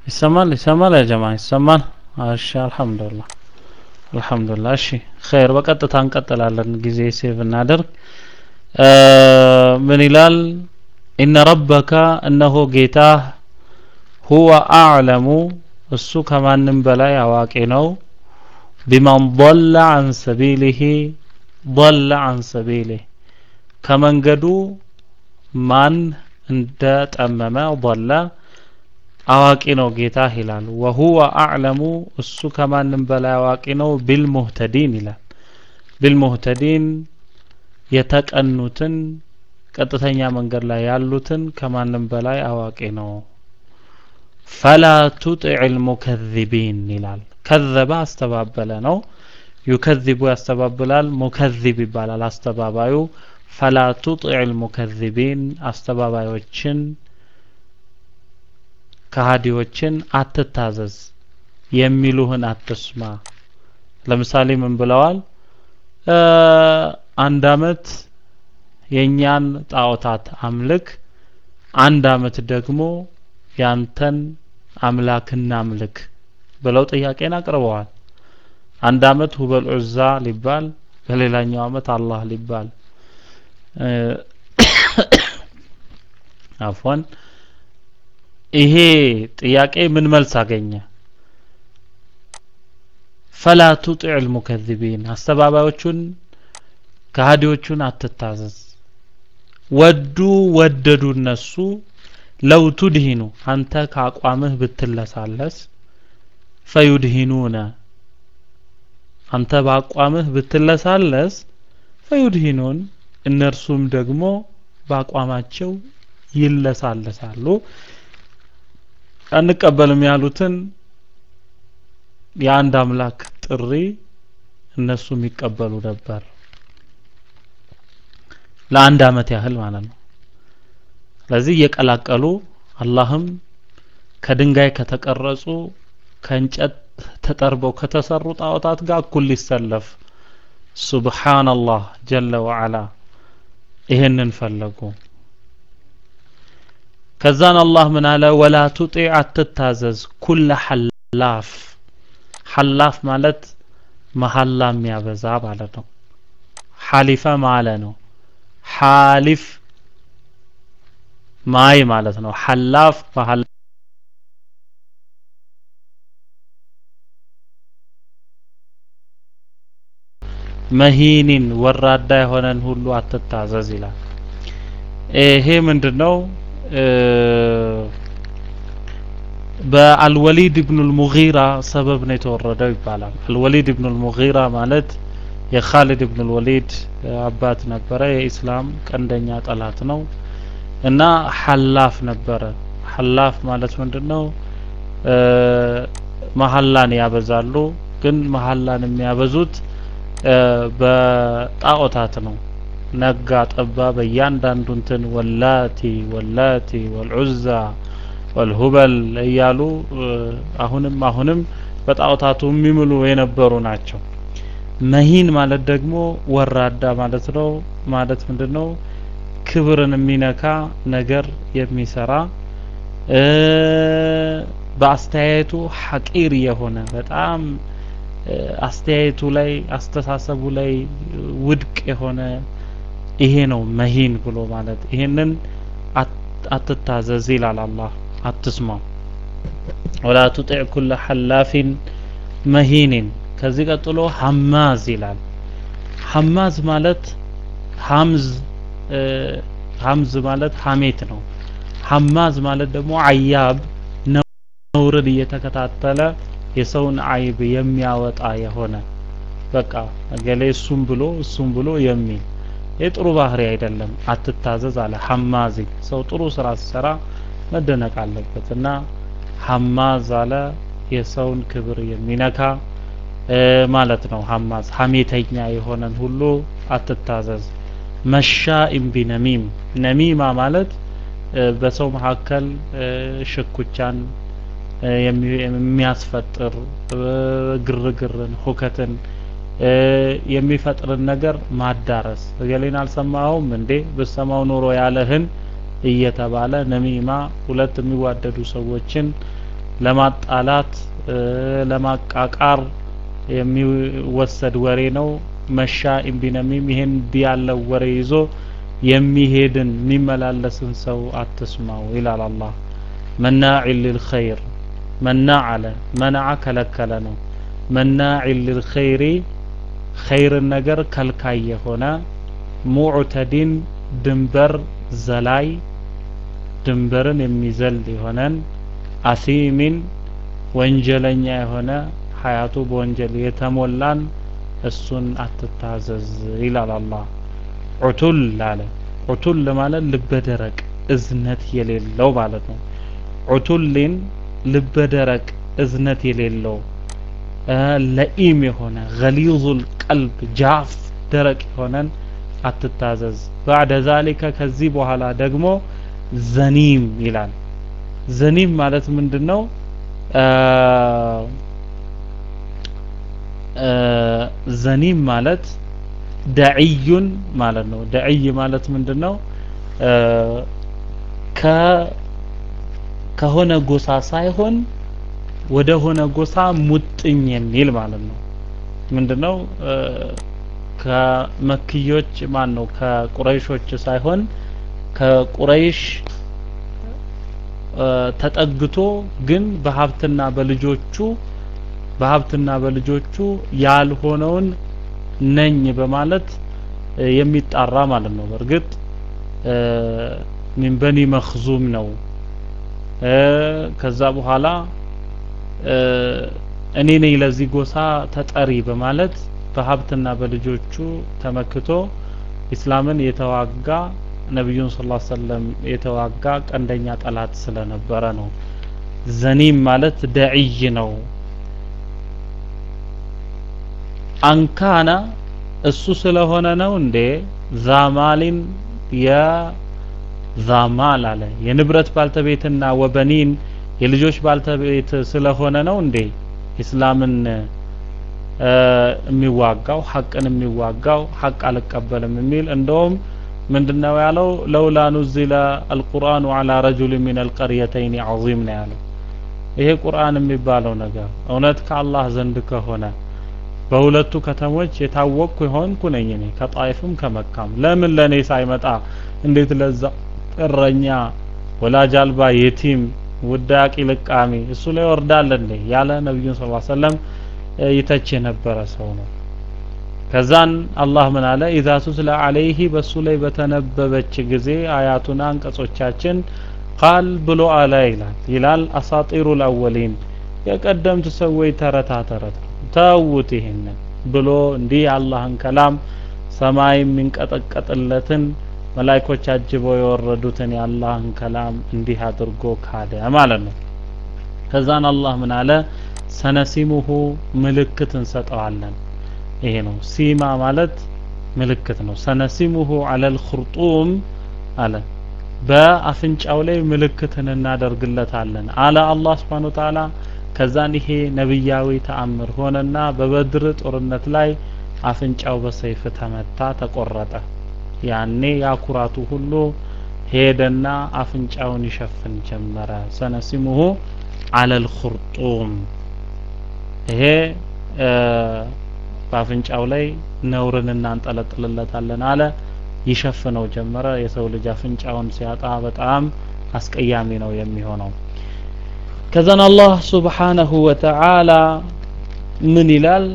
ይሰማል ይሰማል ያ ጀማ ይሰማል እሺ አልহামዱሊላህ አልহামዱሊላህ እሺ ኸይር በቀጥታ እንቀጥላለን ጊዜ ሴቭ እናደርግ ምን ይላል ኢነ ረበከ እነሆ ጌታ ሁወ አዕለሙ እሱ ከማንም በላይ አዋቂ ነው ቢመን ضل عن سبيله ضل عن سبيله ከመንገዱ ማን እንደጠመመ ضل አዋቂ ነው ጌታ ይላል ወሁወ አዕለሙ እሱ ከማንም በላይ አዋቂ ነው ቢልሙህተዲን ይላል ቢልሙህተዲን የተቀኑትን ቀጥተኛ መንገድ ላይ ያሉትን ከማንም በላይ አዋቂ ነው ፈላ ቱጢዕ ልሙከዚቢን ይላል ከዘበ አስተባበለ ነው ዩከዚቡ ያስተባብላል ሙከዚብ ይባላል አስተባባዩ ፈላ ቱጢዕ ልሙከዚቢን አስተባባዮችን ከሃዲዎችን አትታዘዝ የሚሉህን አትስማ ለምሳሌ ምን ብለዋል አንድ አመት የእኛን ጣዖታት አምልክ አንድ አመት ደግሞ ያንተን አምላክና አምልክ ብለው ጥያቄን አቅርበዋል አንድ አመት ሁበል ዑዛ ሊባል በሌላኛው አመት አላህ ሊባል አፎን ይሄ ጥያቄ ምን መልስ አገኘ ፈላ ቱጢዕ ልሙከዚቢን አስተባባዮቹን ከሃዲዎቹን አትታዘዝ ወዱ ወደዱ እነሱ ለው ቱድሂኑ አንተ ከአቋምህ ብትለሳለስ ፈዩድሂኑነ አንተ በአቋምህ ብትለሳለስ ፈዩድሂኑን እነርሱም ደግሞ በአቋማቸው ይለሳለሳሉ አንቀበልም ያሉትን የአንድ አምላክ ጥሪ እነሱ የሚቀበሉ ነበር ለአንድ አመት ያህል ማለት ነው ስለዚህ እየቀላቀሉ አላህም ከድንጋይ ከተቀረጹ ከእንጨት ተጠርበው ከተሰሩ ጣዖታት ጋር እኩል ሊሰለፍ ሱብሓነላህ ጀለ ወዓላ ይህንን ፈለጉ ከዛን አላህ ምን አለ ወላ ቱጢዕ አትታዘዝ ኩለ ሐላፍ ሐላፍ ማለት መሐላ የሚያበዛ ማለት ነው ሐሊፈ ማለ ነው ሐሊፍ ማይ ማለት ነው ሐላፍ መሐላ መሂኒን ወራዳ የሆነን ሁሉ አትታዘዝ ይላል ይሄ ምንድነው በአልወሊድ ኢብኑ ልሙጊራ ሰበብ ነው የተወረደው ይባላል አልወሊድ ኢብኑ ልሙጊራ ማለት የኻሊድ ኢብኑ ልወሊድ አባት ነበረ የኢስላም ቀንደኛ ጠላት ነው እና ሐላፍ ነበረ ሐላፍ ማለት ምንድነው መሐላን ያበዛሉ ግን መሐላን የሚያበዙት በጣዖታት ነው ነጋ ጠባ በእያንዳንዱ እንትን ወላቲ ወላቲ ወልዑዛ ወልሁበል እያሉ አሁንም አሁንም በጣዖታቱ የሚምሉ የነበሩ ናቸው መሂን ማለት ደግሞ ወራዳ ማለት ነው ማለት ምንድነው ክብርን የሚነካ ነገር የሚሰራ በአስተያየቱ ሐቂር የሆነ በጣም አስተያየቱ ላይ አስተሳሰቡ ላይ ውድቅ የሆነ ይሄ ነው መሂን ብሎ ማለት ይሄንን አትታዘዝ ይላል አላህ አትስማው ወላ ቱጢዕ ኩለ ሐላፊን መሂኒን ከዚህ ቀጥሎ ሐማዝ ይላል ሐማዝ ማለት ሐምዝ ሐምዝ ማለት ሐሜት ነው ሐማዝ ማለት ደግሞ አያብ ነውርን እየተከታተለ የሰውን አይብ የሚያወጣ የሆነ በቃ እገሌ እሱም ብሎ እሱም ብሎ የሚል የጥሩ ባህሪ አይደለም አትታዘዝ አለ ሐማዚ ሰው ጥሩ ስራ ሲሰራ መደነቅ አለበት እና ሐማዝ አለ የሰውን ክብር የሚነካ ማለት ነው ሐማዝ ሐሜተኛ የሆነን ሁሉ አትታዘዝ መሻኢም ቢነሚም ነሚማ ማለት በሰው መካከል ሽኩቻን የሚያስፈጥር ግርግርን ሁከትን የሚፈጥርን ነገር ማዳረስ እገሌን አልሰማኸውም እንዴ ብሰማው ኖሮ ያለህን እየተባለ ነሚማ ሁለት የሚዋደዱ ሰዎችን ለማጣላት ለማቃቃር የሚወሰድ ወሬ ነው። መሻ ኢምቢነሚም ይሄን እንዲህ ያለው ወሬ ይዞ የሚሄድን የሚመላለስን ሰው አትስማው ይላል አላህ። መናዕ ሊልኸይር መናዕ አለ መናዓ ከለከለ ነው። መናዕ ሊልኸይሪ ኸይርን ነገር ከልካይ የሆነ ሙዕተዲን ድንበር ዘላይ ድንበርን የሚዘል የሆነን አሲሚን ወንጀለኛ የሆነ ሀያቱ በወንጀል የተሞላን እሱን አትታዘዝ ይላል አላህ። ዑቱል አለ ዑቱል ማለት ልበደረቅ እዝነት የሌለው ማለት ነው። ዑቱሊን ልበደረቅ እዝነት የሌለው ለኢም የሆነ ገሊዙል ቀልብ ጃፍ ደረቅ የሆነን አትታዘዝ። ባዕደ ዛሊከ ከዚህ በኋላ ደግሞ ዘኒም ይላል። ዘኒም ማለት ምንድን ነው? ዘኒም ማለት ደዕዩን ማለት ነው። ደዕይ ማለት ምንድን ነው? ከሆነ ጎሳ ሳይሆን ወደ ሆነ ጎሳ ሙጥኝ የሚል ማለት ነው። ምንድነው? ከመክዮች ማን ነው? ከቁረይሾች ሳይሆን ከቁረይሽ ተጠግቶ ግን በሀብትና በልጆቹ በሀብትና በልጆቹ ያልሆነውን ነኝ በማለት የሚጣራ ማለት ነው። በእርግጥ ሚን በኒ መክዙም ነው። ከዛ በኋላ እኔ ነኝ ለዚህ ጎሳ ተጠሪ በማለት በሀብትና በልጆቹ ተመክቶ ኢስላምን የተዋጋ ነቢዩን ስ ላ ሰለም የተዋጋ ቀንደኛ ጠላት ስለነበረ ነው። ዘኒም ማለት ደዕይ ነው። አንካና እሱ ስለሆነ ነው እንዴ ዛማሊን የዛማል አለ የንብረት ባልተቤትና ወበኒን የልጆች ባልተቤት ስለሆነ ነው እንዴ ኢስላምን የሚዋጋው ሐቅን የሚዋጋው ሐቅ አልቀበልም የሚል እንደውም ምንድነው ያለው ለውላ ኑዚለ አልቁርአኑ አላ ረጁል ሚን አልቀርየተይን ዐዚም ነው ያለው ይሄ ቁርአን የሚባለው ነገር እውነት ከአላህ ዘንድ ከሆነ በሁለቱ ከተሞች የታወቅኩ የሆንኩ ነኝ እኔ ከጣይፍም ከመካም ለምን ለእኔ ሳይመጣ እንዴት ለዛ እረኛ ወላጅ አልባ የቲም ውዳቂ ልቃሚ እሱ ላይ ወርዳለ እንዴ ያለ ነቢዩን ስ ሰለም ይተች የነበረ ሰው ነው ከዛን አላህ ምን አለ ኢዛ ቱትላ አለይህ በሱ ላይ በተነበበች ጊዜ አያቱና አንቀጾቻችን ቃል ብሎ አለ ይላል ይላል አሳጢሩ ልአወሊን የቀደምት ሰዎች ተረታ ተረት ተውት ይሄንን ብሎ እንዲህ የአላህን ከላም ሰማይ የሚንቀጠቀጥለትን መላይኮች አጅበው የወረዱትን የአላህን ከላም እንዲህ አድርጎ ካደ ማለት ነው ከዛን አላህ ምን አለ ሰነሲሙሁ ምልክት እንሰጠዋለን ይሄ ነው ሲማ ማለት ምልክት ነው ሰነሲሙሁ አለል ኹርጡም አለ በአፍንጫው ላይ ምልክትን እናደርግለታለን አለ አላህ ስብሓን ወተዓላ ከዛን ይሄ ነብያዊ ተአምር ሆነና በበድር ጦርነት ላይ አፍንጫው በሰይፍ ተመታ ተቆረጠ ያኔ ያኩራቱ ሁሉ ሄደና አፍንጫውን ይሸፍን ጀመረ ሰነሲሙሁ አለል ኹርጡም ይሄ በአፍንጫው ላይ ነውርን እናንጠለጥልለታለን አለ ይሸፍነው ጀመረ የሰው ልጅ አፍንጫውን ሲያጣ በጣም አስቀያሚ ነው የሚሆነው ከዛን አላህ ሱብሓነሁ ወተዓላ ምን ይላል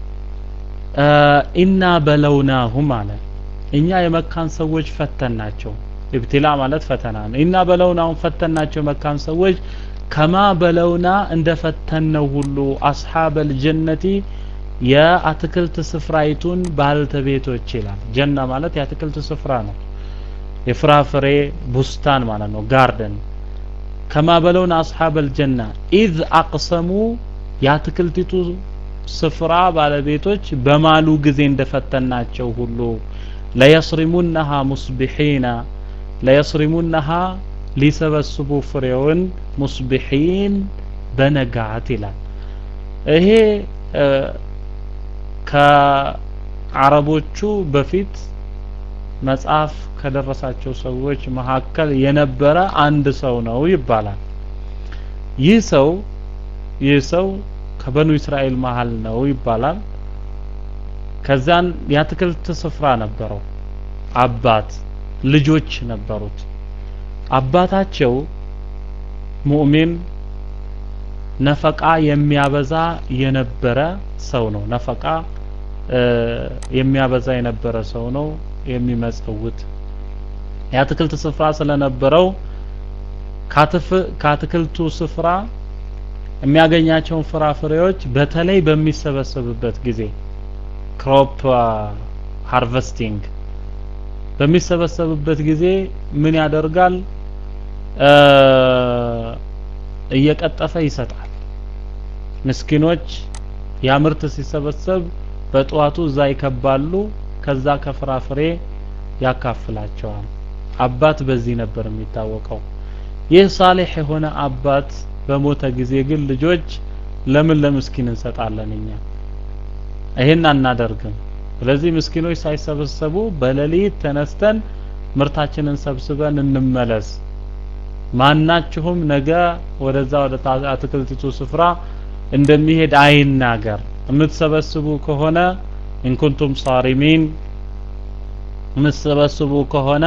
ኢና በለውናሁም አለ እኛ የመካን ሰዎች ፈተናቸው ኢብትላ ማለት ፈተና ነው ኢና በለውናሁም ፈተናቸው የመካን ሰዎች ከማ በለውና እንደ ፈተነው ሁሉ አስሓበል ጀነቲ የአትክልት ስፍራይቱን ባልተቤቶች ይላል ጀና ማለት የአትክልት ስፍራ ነው የፍራፍሬ ቡስታን ማለት ነው ጋርደን ከማ በለውና አስሓበል ጀና ኢዝ አቅሰሙ የአትክልቲቱ ስፍራ ባለቤቶች በማሉ ጊዜ እንደፈተናቸው ሁሉ ለየስሪሙነሃ ሙስቢሒና ለየስሪሙነሃ ሊሰበስቡ ፍሬውን ሙስቢሒን በነጋት ይላል ይሄ ከአረቦቹ በፊት መጽሐፍ ከደረሳቸው ሰዎች መካከል የነበረ አንድ ሰው ነው ይባላል ይህ ሰው ይህ ሰው ከበኑ እስራኤል መሀል ነው ይባላል። ከዛን የአትክልት ስፍራ ነበረው። አባት ልጆች ነበሩት። አባታቸው ሙእሚን ነፈቃ የሚያበዛ የነበረ ሰው ነው። ነፈቃ የሚያበዛ የነበረ ሰው ነው። የሚመጸውት የአትክልት ስፍራ ስለነበረው ከአትክልቱ ስፍራ የሚያገኛቸውን ፍራፍሬዎች በተለይ በሚሰበሰብበት ጊዜ ክሮፕ ሃርቨስቲንግ በሚሰበሰብበት ጊዜ ምን ያደርጋል? እየቀጠፈ ይሰጣል። ምስኪኖች ያ ምርት ሲሰበሰብ በጠዋቱ እዛ ይከባሉ። ከዛ ከፍራፍሬ ያካፍላቸዋል። አባት በዚህ ነበር የሚታወቀው። ይህ ሳሌሕ የሆነ አባት በሞተ ጊዜ ግን ልጆች ለምን ለምስኪን እንሰጣለን እኛ ይሄን አናደርግም። ስለዚህ ምስኪኖች ሳይሰበሰቡ በሌሊት ተነስተን ምርታችንን ሰብስበን እንመለስ። ማናችሁም ነገ ወደዛ ወደ አትክልቲቱ ስፍራ እንደሚሄድ አይናገር። የምትሰበስቡ ከሆነ ኢንኩንቱም ሳሪሚን የምትሰበስቡ ከሆነ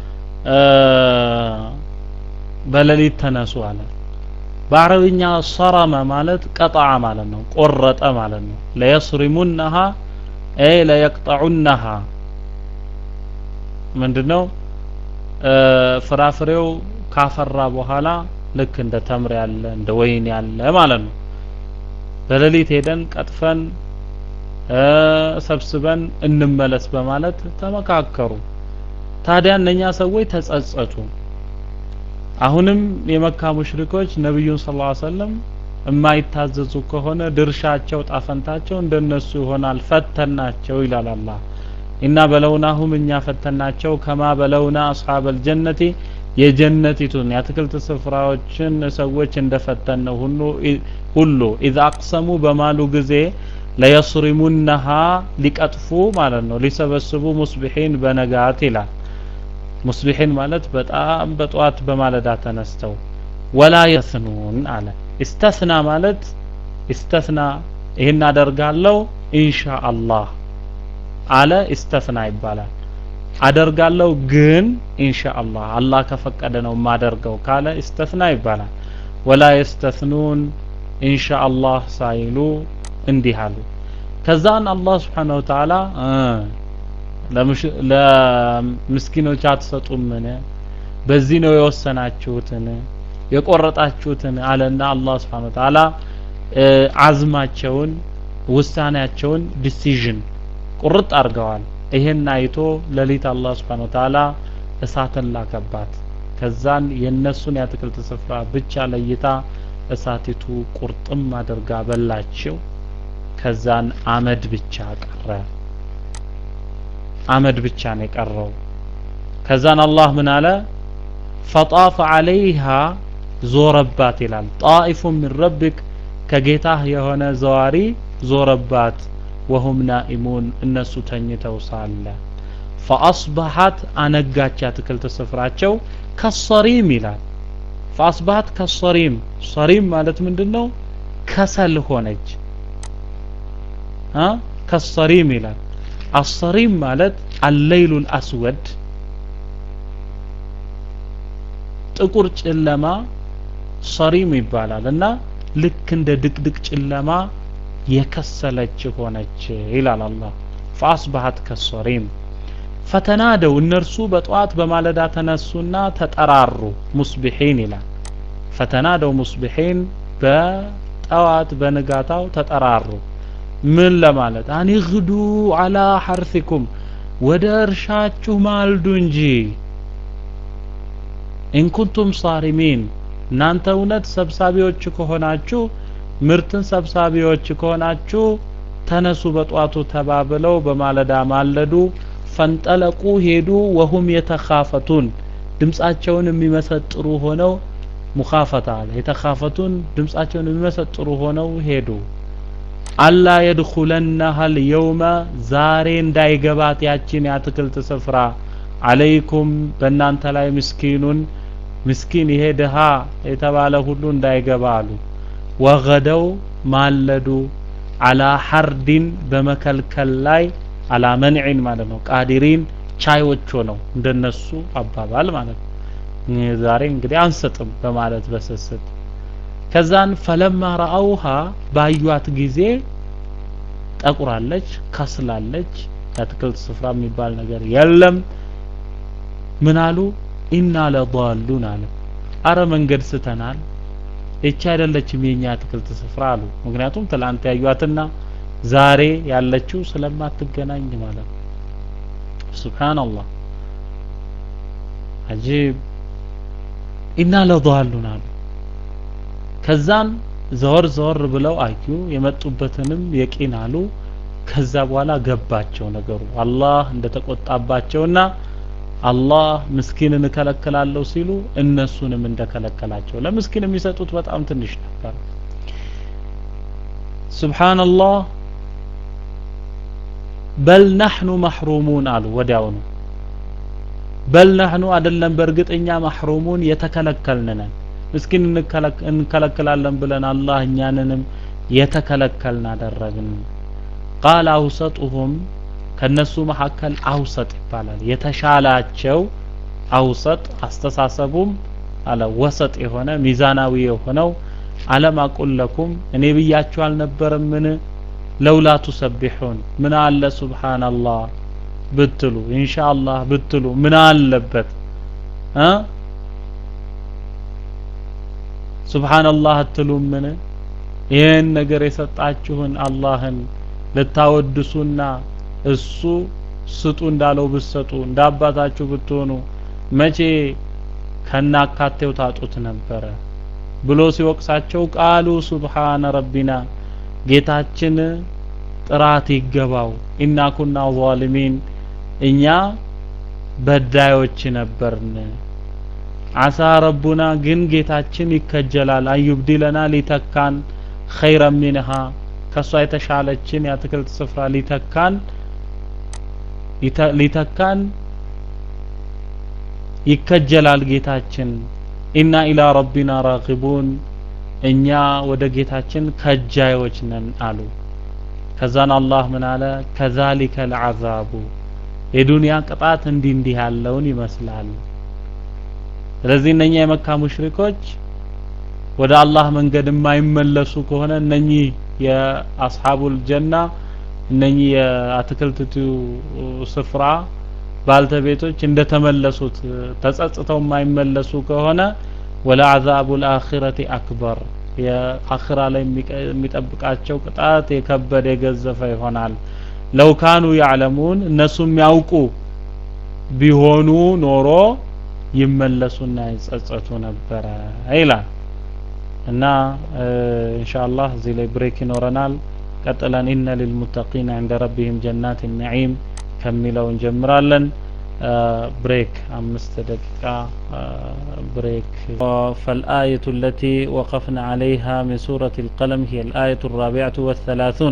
በሌሊት ተነሱ አለ። በአረብኛ ሰረመ ማለት ቀጣዐ ማለት ነው፣ ቆረጠ ማለት ነው። ለየስሪሙነሃ አይ ለየቅጠዑነሃ ምንድነው? ፍራፍሬው ካፈራ በኋላ ልክ እንደ ተምር ያለ እንደ ወይን ያለ ማለት ነው። በሌሊት ሄደን ቀጥፈን ሰብስበን እንመለስ በማለት ተመካከሩ። ታዲያ እነኛ ሰዎች ተጸጸቱ። አሁንም የመካ ሙሽሪኮች ነብዩን ሰለላሁ ዐለይሂ ወሰለም የማይታዘዙ ከሆነ ድርሻቸው ጣፈንታቸው እንደነሱ ይሆናል፣ ፈተናቸው ይላል አላህ። ኢና በለውናሁም እኛ ፈተናቸው ከማ በለውና አስሐበል ጀነቲ የጀነቲቱን የአትክልት ስፍራዎችን ሰዎች እንደፈተነው ሁሉ ሁሉ ኢዛ አቅሰሙ በማሉ ጊዜ ለየስሪሙነሃ ሊቀጥፉ ማለት ነው ሊሰበስቡ ሙስቢሒን በነጋት ይላል። ሙስቢሒን ማለት በጣም በጠዋት በማለዳ ተነስተው ወላ የስኑን አለ። ኢስተስና ማለት ኢስተስና ይህን አደርጋለሁ ኢንሻአላህ አለ ኢስተስና ይባላል። አደርጋለሁ ግን ኢንሻአላህ አላህ ከፈቀደ ነው የማደርገው ካለ ኢስተስና ይባላል። ወላ የስተስኑን ኢንሻአላህ ሳይሉ እንዲህ አሉ። ከዛን አላህ ስብሓነሁ ወተዓላ ለምስኪኖች አትሰጡምን? በዚህ ነው የወሰናችሁትን የቆረጣችሁትን አለና አላህ ስብሓነሁ ወተዓላ አዝማቸውን ውሳኔያቸውን ዲሲዥን ቁርጥ አድርገዋል። ይሄን አይቶ ሌሊት አላህ ስብሓነሁ ወተዓላ እሳትን ላከባት። ከዛን የነሱን የአትክልት ስፍራ ብቻ ለይታ እሳቲቱ ቁርጥም አድርጋ በላቸው። ከዛን አመድ ብቻ ቀረ። አመድ ብቻ ነው የቀረው። ከዛን አላህ ምን አለ? ፈጣፈ ዐለይሃ ዞረባት ይላል። ጣኢፉ ሚን ረቢክ ከጌታህ የሆነ ዘዋሪ ዞረባት። ወሁም ናኢሙን እነሱ ተኝተው ሳለ ፈአስበሐት አነጋች አትክልት ስፍራቸው ከሰሪም ይላል። ፈአስበሐት ከሰሪም ሰሪም ማለት ምንድን ነው? ከሰል ሆነች። ከሰሪም ይላል። አሰሪም ማለት አለይሉል አስወድ ጥቁር ጨለማ ሰሪም ይባላል እና ልክ እንደ ድቅድቅ ጨለማ የከሰለች ሆነች ይላል አላህ። ፈአስበሐት ከሰሪም ፈተናደው እነርሱ በጠዋት በማለዳ ተነሱና ተጠራሩ። ሙስቢሒን ይላል። ፈተናደው ሙስቢሒን በጠዋት በንጋታው ተጠራሩ። ምን ለማለት አኒግዱ አላ ሐርሲኩም ወደ እርሻችሁ ማልዱ እንጂ ኢንኩንቱም ሳሪሚን እናንተ እውነት ሰብሳቢዎች ከሆናችሁ ምርትን ሰብሳቢዎች ከሆናችሁ ተነሱ በጧቱ ተባብለው በማለዳ ማለዱ። ፈንጠለቁ ሄዱ። ወሁም የተኻፈቱን ድምጻቸውን የሚመሰጥሩ ሆነው ሙኻፈታ አለ የተኻፈቱን ድምጻቸውን የሚመሰጥሩ ሆነው ሄዱ። አላ የድኹለነሃ ልየውመ ዛሬ እንዳይገባት ያችን የአትክልት ስፍራ አለይኩም በእናንተ ላይ ምስኪኑን ምስኪን ይሄ ድሃ የተባለ ሁሉ እንዳይገባ አሉ። ወገደው ማለዱ አላ ሐርዲን በመከልከል ላይ አላ መንዒን ማለት ነው ቃዲሪን ቻዮች ሆነው እንደነሱ አባባል ማለት ነው ዛሬ እንግዲህ አንሰጥም በማለት በስስት ከዛን ፈለማ ረአውሃ ባዩት ጊዜ ጠቁራለች ከስላለች የአትክልት ስፍራ የሚባል ነገር የለም ምን አሉ ኢና ለዳሉን አለ አረ መንገድ ስተናል እቺ አይደለችም የኛ አትክልት ስፍራ አሉ ምክንያቱም ትላንት ያዩአትና ዛሬ ያለችው ስለማትገናኝ ማለት ነው ሱብሃንአላህ አጂብ ኢና ለዳሉን አሉ ከዛን ዘወር ዘወር ብለው አዩ የመጡበትንም የቂን አሉ ከዛ በኋላ ገባቸው ነገሩ አላህ እንደተቆጣባቸውና አላህ ምስኪንን እከለክላለሁ ሲሉ እነሱንም እንደከለከላቸው ለምስኪን የሚሰጡት በጣም ትንሽ ነበር ሱብሃንአላህ በል ናሕኑ መሕሩሙን አሉ ወዲያውኑ በል ናሕኑ አይደለም በእርግጠኛ መሕሩሙን የተከለከልን ነን ምስኪን እንከለክላለን ብለን አላህ እኛንንም የተከለከልን አደረግን ቃል አውሰጡሁም ከነሱ መካከል አውሰጥ ይባላል የተሻላቸው አውሰጥ አስተሳሰቡም አለ ወሰጥ የሆነ ሚዛናዊ የሆነው አለም አቁል ለኩም እኔ ብያችሁ አልነበረምን ለውላ ቱሰቢሑን ምን አለ ሱብሃንአላህ ብትሉ ኢንሻአላህ ብትሉ ምን አለበት እ ሱብሃንአላህ አትሉምን ይህን ነገር የሰጣችሁን አላህን ልታወድሱና እሱ ስጡ እንዳለው ብትሰጡ እንደ አባታችሁ ብትሆኑ መቼ ከናካቴው ታጡት ነበረ ብሎ ሲወቅሳቸው ቃሉ ሱብሃነ ረቢና ጌታችን ጥራት ይገባው ኢና ኩና ዛሊሚን እኛ በዳዮች ነበርን አሳ ረቡና ግን ጌታችን ይከጀላል አዩብዲለና ሊተካን ኸይረ ሚንሃ ከሷ የተሻለችን የአትክልት ስፍራ ሊተካን ሊተካን ይከጀላል ጌታችን ኢና ኢላ ረቢና ራጊቡን እኛ ወደ ጌታችን ከጃዮች ነን አሉ ከዛን አላህ ምን አለ ከዛሊከ ልዓዛቡ የዱንያ ቅጣት እንዲህ እንዲህ ያለውን ይመስላል ስለዚህ እነኛ የመካ ሙሽሪኮች ወደ አላህ መንገድ የማይመለሱ ከሆነ እነኚህ የአስሐቡል ጀና እነኚህ የአትክልትቱ ስፍራ ባልተቤቶች እንደተመለሱት ተጸጽተው የማይመለሱ ከሆነ ወለዐዛቡ ልአኺረቲ አክበር የአኺራ ላይ የሚጠብቃቸው ቅጣት የከበደ የገዘፈ ይሆናል ለው ካኑ ያዕለሙን እነሱ የሚያውቁ ቢሆኑ ኖሮ ይመለሱና ይጸጸቱ ነበረ ይላል እና ኢንሻአላህ እዚህ ላይ ብሬክ ይኖረናል ቀጥለን ኢነ ሊልሙተቂን ዕንደ ረቢህም ጀናት ነዒም ከሚለው እንጀምራለን بريك أمست دقيقة بريك فالآية التي وقفنا عليها من سورة القلم هي الآية الرابعة والثلاثون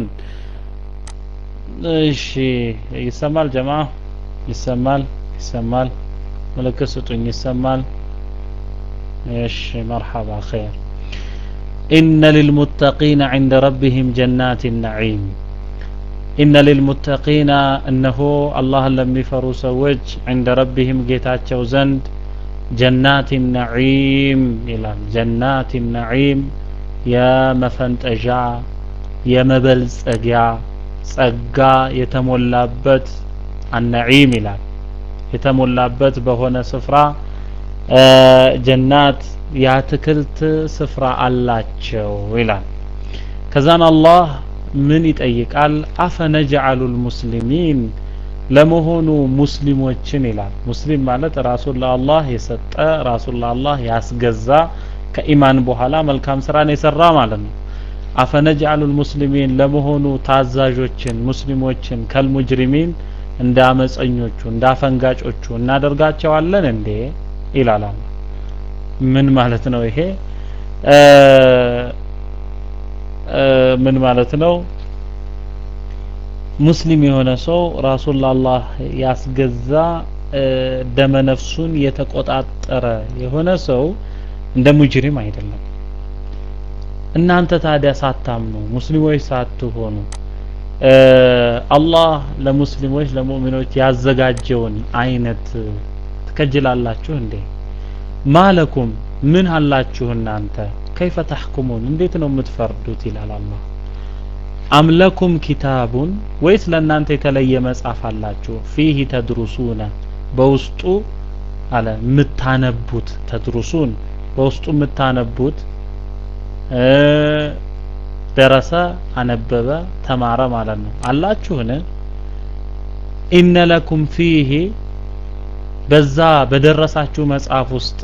ايش يسمال جماعة يسمال يسمال ملكستون يسمال ايش مرحبا خير إن للمتقين عند ربهم جنات النعيم إن للمتقين أنه الله لم يفروا سوج عند ربهم جيتاتشو زند جنات النعيم إلى جنات النعيم يا مفنتجا يا مبلسجا ጸጋ የተሞላበት አነዒም ይላል የተሞላበት በሆነ ስፍራ ጀናት የአትክልት ስፍራ አላቸው ይላል ከዛን አላህ ምን ይጠይቃል አፈነጅዐሉ ልሙስሊሚን ለመሆኑ ሙስሊሞችን ይላል ሙስሊም ማለት ራሱን ለአላህ የሰጠ ራሱን ለአላህ ያስገዛ ከኢማን በኋላ መልካም ስራን የሰራ ማለት ነው አፈነጅዐሉ ልሙስሊሚን ለመሆኑ ታዛዦችን ሙስሊሞችን ከልሙጅሪሚን እንደ አመፀኞቹ እንደ አፈንጋጮቹ እናደርጋቸዋለን እንዴ ይላል ምን ማለት ነው ይሄ ምን ማለት ነው ሙስሊም የሆነ ሰው ራሱን ለአላህ ያስገዛ ደመነፍሱን የተቆጣጠረ የሆነ ሰው እንደ ሙጅሪም አይደለም እናንተ ታዲያ ሳታምኑ ሙስሊሞች ሳትሆኑ አላህ ለሙስሊሞች ለሙእሚኖች ያዘጋጀውን አይነት ትከጅላላችሁ እንዴ? ማለኩም ምን አላችሁ እናንተ ከይፈ ተሕኩሙን እንዴት ነው የምትፈርዱት? ይላል አላህ። አምለኩም ኪታቡን ወይስ ለእናንተ የተለየ መጽሐፍ አላችሁ? ፊህ ተድሩሱነ በውስጡ አለ የምታነቡት ተድሩሱን በውስጡ የምታነቡት ደረሰ፣ አነበበ፣ ተማረ ማለት ነው። አላችሁን? ኢነ ለኩም ፊህ በዛ በደረሳችሁ መጽሐፍ ውስጥ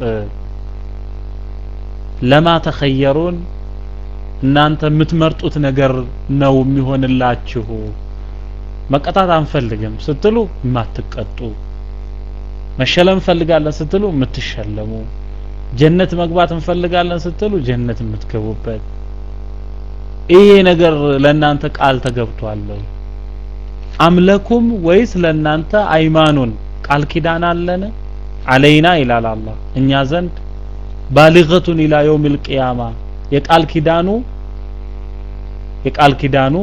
ለማ ተኸየሩን እናንተ የምትመርጡት ነገር ነው የሚሆንላችሁ። መቀጣት አንፈልግም ስትሉ የማትቀጡ፣ መሸለም እንፈልጋለን ስትሉ የምትሸለሙ፣ ጀነት መግባት እንፈልጋለን ስትሉ ጀነት የምትገቡበት ይሄ ነገር ለእናንተ ቃል ተገብቷል። አምለኩም ወይስ ለእናንተ አይማኑን ቃል ኪዳን አለን አለይና ይላል አላህ እኛ ዘንድ ባሊገቱን ኢላ የውሚል ቂያማ የቃል ኪዳኑ የቃል ኪዳኑ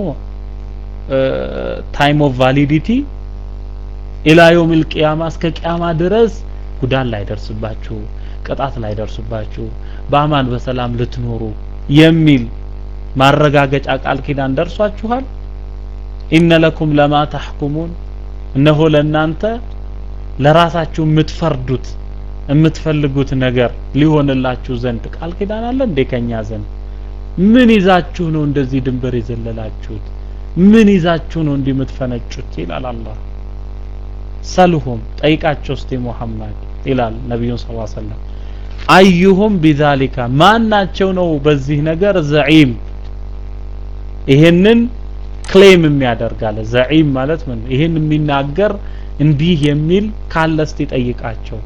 ታይም ኦፍ ቫሊዲቲ ኢላ የውሚል ቂያማ እስከ ቂያማ ድረስ ጉዳት ላይ ደርስባችሁ፣ ቅጣት ላይ ደርስባችሁ፣ በአማን በሰላም ልትኖሩ የሚል ማረጋገጫ ቃል ኪዳን ደርሷችኋል። ኢነ ለኩም ለማ ተሕኩሙን እነሆ ለእናንተ ለራሳችሁ የምትፈርዱት የምትፈልጉት ነገር ሊሆንላችሁ ዘንድ ቃል ኪዳን አለ እንዴ ከኛ ዘንድ? ምን ይዛችሁ ነው እንደዚህ ድንበር የዘለላችሁት? ምን ይዛችሁ ነው እንዲህ የምትፈነጩት? ይላል አላህ። ሰልሁም ጠይቃቸው እስቲ ሙሐመድ ይላል ነቢዩን ሰለላሁ ዐለይሂ ወሰለም አዩሁም ቢዛሊካ ማናቸው ነው በዚህ ነገር ዘዒም ይሄንን ክሌም የሚያደርጋለ ዘዒም ማለት ምን ይሄን የሚናገር እንዲህ የሚል ካለ እስቲ ጠይቃቸው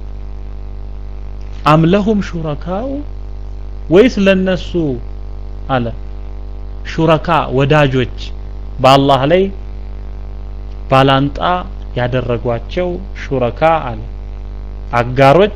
አምለሁም ሹረካው ወይስ ለነሱ አለ ሹረካ ወዳጆች በአላህ ላይ ባላንጣ ያደረጓቸው ሹረካ አለ አጋሮች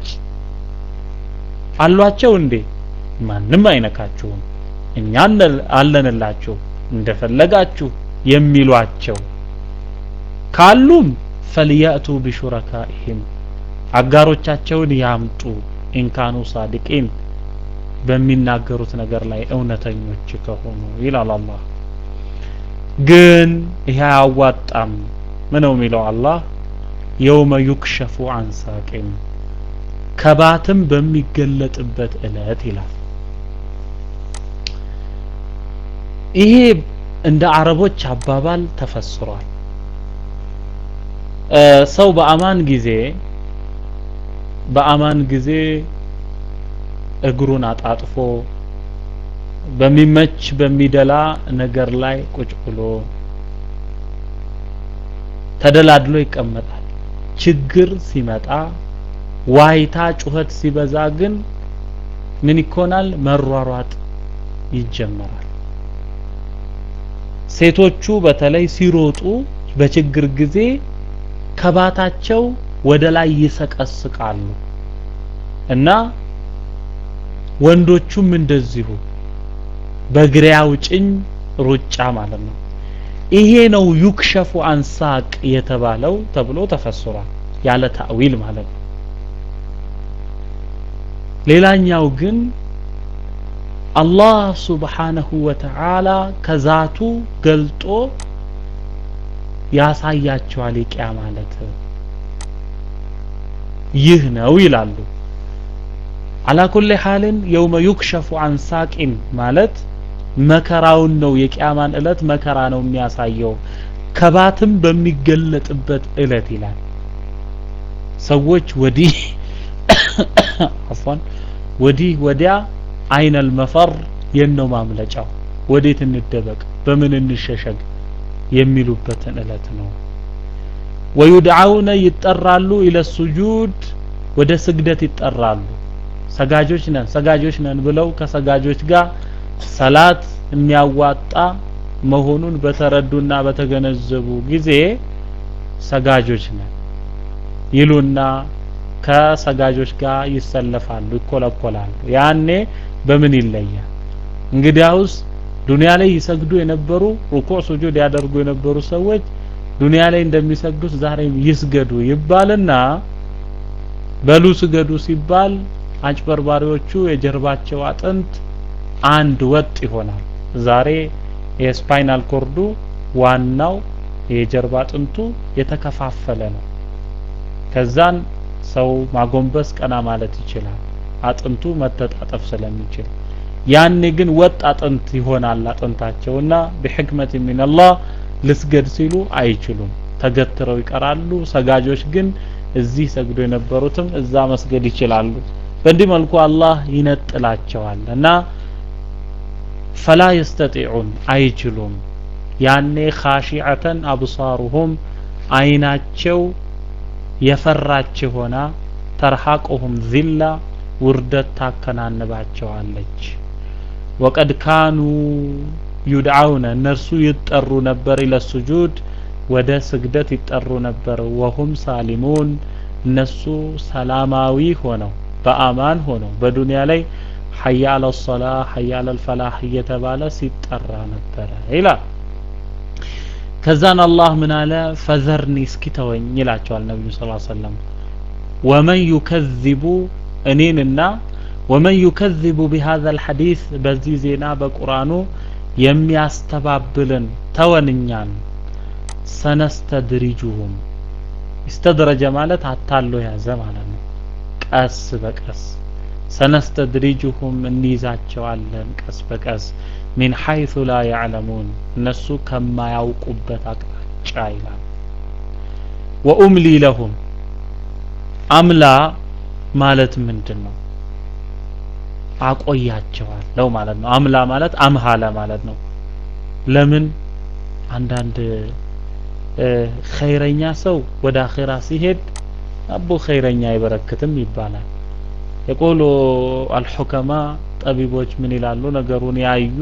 አሏቸው እንዴ? ማንም አይነካችሁም፣ እኛ አለንላችሁ እንደፈለጋችሁ የሚሏቸው ካሉም ፈልያእቱ ቢሹረካኢህም አጋሮቻቸውን ያምጡ ኢንካኑ ሳዲቂን በሚናገሩት ነገር ላይ እውነተኞች ከሆኑ ይላል አላህ። ግን ይሄ አያዋጣም። ምን ነው የሚለው አላህ የውመ ዩክሸፉ አን ሳቂን ከባትም በሚገለጥበት እለት ይላል። ይሄ እንደ አረቦች አባባል ተፈስሯል። ሰው በአማን ጊዜ በአማን ጊዜ እግሩን አጣጥፎ በሚመች በሚደላ ነገር ላይ ቁጭ ብሎ ተደላድሎ ይቀመጣል። ችግር ሲመጣ ዋይታ ጩኸት ሲበዛ ግን ምን ይኮናል? መሯሯጥ ይጀመራል። ሴቶቹ በተለይ ሲሮጡ በችግር ጊዜ ከባታቸው ወደ ላይ ይሰቀስቃሉ እና ወንዶቹም እንደዚሁ በግሬ አውጭኝ ሩጫ ማለት ነው። ይሄ ነው ዩክሸፉ አንሳቅ የተባለው ተብሎ ተፈስሯል ያለ ታዊል ማለት ነው። ሌላኛው ግን አላህ ሱብሓነሁ ወተዓላ ከዛቱ ገልጦ ያሳያቸዋል። የቂያ ማለት ይህ ነው ይላሉ። አላ ኩሊ ሐልን የውመ ዩክሸፉ አንሳቂን ማለት መከራውን ነው። የቂያማን እለት መከራ ነው የሚያሳየው ከባትም በሚገለጥበት እለት ይላል። ሰዎች ወዲህ አፏን ወዲህ ወዲያ አይነል መፈር የነው ማምለጫው ወዴት እንደበቅ በምን እንሸሸግ የሚሉበትን እለት ነው። ወዩድዓውነ ይጠራሉ ኢለ ሱጁድ ወደ ስግደት ይጠራሉ። ሰጋጆች ነን ሰጋጆች ነን ብለው ከሰጋጆች ጋር ሰላት የሚያዋጣ መሆኑን በተረዱና በተገነዘቡ ጊዜ ሰጋጆች ነን ይሉና ከሰጋጆች ጋር ይሰለፋሉ፣ ይኮለኮላሉ። ያኔ በምን ይለያል? እንግዲያውስ ዱንያ ላይ ይሰግዱ የነበሩ ሩኩዕ ሱጁድ ያደርጉ የነበሩ ሰዎች ዱንያ ላይ እንደሚሰግዱት ዛሬም ይስገዱ ይባልና በሉ ስገዱ ሲባል አጭበርባሪዎቹ የጀርባቸው አጥንት አንድ ወጥ ይሆናል። ዛሬ የስፓይናል ኮርዱ ዋናው የጀርባ አጥንቱ የተከፋፈለ ነው። ከዛን ሰው ማጎንበስ ቀና ማለት ይችላል፣ አጥንቱ መተጣጠፍ ስለሚችል። ያኔ ግን ወጥ አጥንት ይሆናል አጥንታቸውና ቢሕክመት ሚንላህ ልስገድ ሲሉ አይችሉም፣ ተገትረው ይቀራሉ። ሰጋጆች ግን እዚህ ሰግዶ የነበሩትም እዛ መስገድ ይችላሉ። በእንዲህ መልኩ አላህ ይነጥላቸዋል እና ፈላ የስተጢዑን አይችሉም። ያኔ ኻሺዐተን አብሳሩሁም አይናቸው የፈራች ሆና ተርሐቁሁም ዚላ ውርደት ታከናንባቸዋለች። ወቀድ ካኑ ዩድዓውነ እነርሱ ይጠሩ ነበር ኢለ ሱጁድ ወደ ስግደት ይጠሩ ነበር። ወሁም ሳሊሙን እነሱ ሰላማዊ ሆነው በአማን ሆነው በዱንያ ላይ ሐያ አለ ሶላ ሐያ አለ ፈላህ እየተባለ ሲጠራ ነበረ ይላል። ከዛን አላህ ምን አለ? ፈዘርኒ እስኪ ተወኝ ይላቸዋል ነቢዩ ስ ሰለም ወመን ዩከዚቡ እኔንና ወመን ዩከዚቡ ቢሃዘ ልሐዲስ በዚህ ዜና በቁርአኑ የሚያስተባብልን ተወንኛን ሰነስተድሪጁሁም ኢስተድረጀ ማለት አታሎ ያዘ ማለት ነው። ቀስ በቀስ ሰነስተድሪጁሁም እንይዛቸዋለን ቀስ በቀስ ሚን ሐይሱ ላ ያዕለሙን እነሱ ከማያውቁበት አቅጣጫ ይላል። ወኡምሊ ለሁም አምላ ማለት ምንድን ነው? አቆያቸዋለሁ ማለት ነው። አምላ ማለት አምሃለ ማለት ነው። ለምን አንዳንድ ኸይረኛ ሰው ወደ አኼራ ሲሄድ አቦ ኸይረኛ አይበረክትም ይባላል። የቆሎ አልሑከማ ጠቢቦች ምን ይላሉ? ነገሩን ያዩ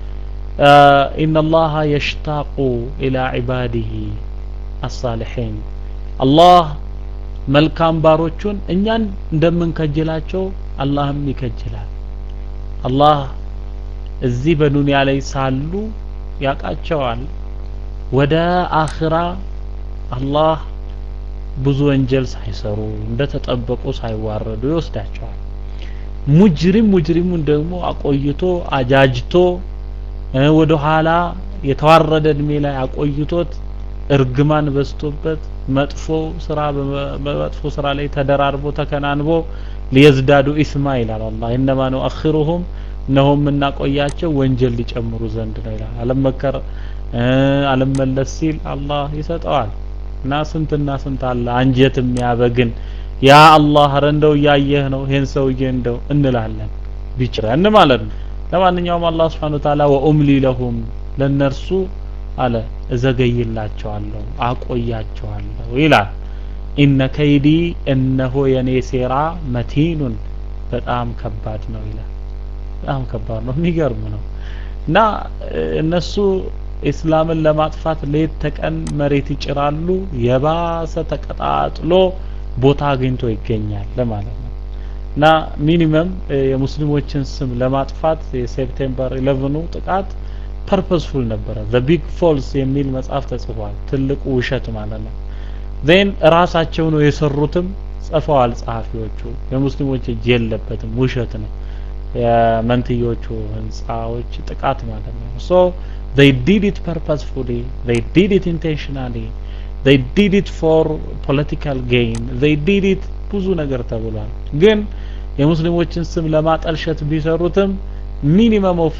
ኢነላሃ የሽታቁ ኢላ ዒባዲሂ አሳሊሒን አላህ መልካም ባሮቹን እኛን እንደምንከጅላቸው አላህም ይከጅላል። አላህ እዚህ በዱንያ ላይ ሳሉ ያውቃቸዋል። ወደ አኽራ አላህ ብዙ ወንጀል ሳይሰሩ እንደተጠበቁ ሳይዋረዱ ይወስዳቸዋል። ሙጅሪም ሙጅሪሙን ደግሞ አቆይቶ አጃጅቶ ወደ ኋላ የተዋረደ እድሜ ላይ አቆይቶት እርግማን በዝቶበት መጥፎ ስራ በመጥፎ ስራ ላይ ተደራርቦ ተከናንቦ ሊየዝዳዱ ኢስማ ይላል አላህ ኢነማ ኑአኺሩሁም እነሆ የምናቆያቸው ወንጀል ሊጨምሩ ዘንድ ነው ይላል። አለመከር አለመለስ ሲል አላህ ይሰጠዋል። እና ስንትና ስንት አለ አንጀት የሚያበግን ያ አላህ ኧረ እንደው እያየህ ነው ይሄን ሰውዬ እንደው እንላለን ቢችረን ማለት ነው። ለማንኛውም አላህ Subhanahu Ta'ala ወኡምሊ ለሁም ለነርሱ አለ እዘገይላቸዋለሁ አቆያቸዋለሁ ይላል። ኢነ ከይዲ እነሆ የኔ ሴራ መቲኑን በጣም ከባድ ነው ይላል። በጣም ከባድ ነው፣ የሚገርም ነው። እና እነሱ ኢስላምን ለማጥፋት ሌት ተቀን መሬት ይጭራሉ። የባሰ ተቀጣጥሎ ቦታ አግኝቶ ይገኛል ለማለት ነው። እና ሚኒመም የሙስሊሞችን ስም ለማጥፋት የሴፕቴምበር 11ኑ ጥቃት ፐርፐስፉል ነበረ። ዘ ቢግ ፎልስ የሚል መጽሐፍ ተጽፏል። ትልቁ ውሸት ማለት ነው። ዜን ራሳቸው ነው የሰሩትም ጽፈዋል ጸሐፊዎቹ። የሙስሊሞች እጅ የለበትም፣ ውሸት ነው። የመንትዮቹ ህንፃዎች ጥቃት ማለት ነው። ሶ they did it purposefully they did it intentionally they did it for political gain they did it ብዙ ነገር ተብሏል። ግን የሙስሊሞችን ስም ለማጠልሸት ቢሰሩትም ሚኒመም ኦፍ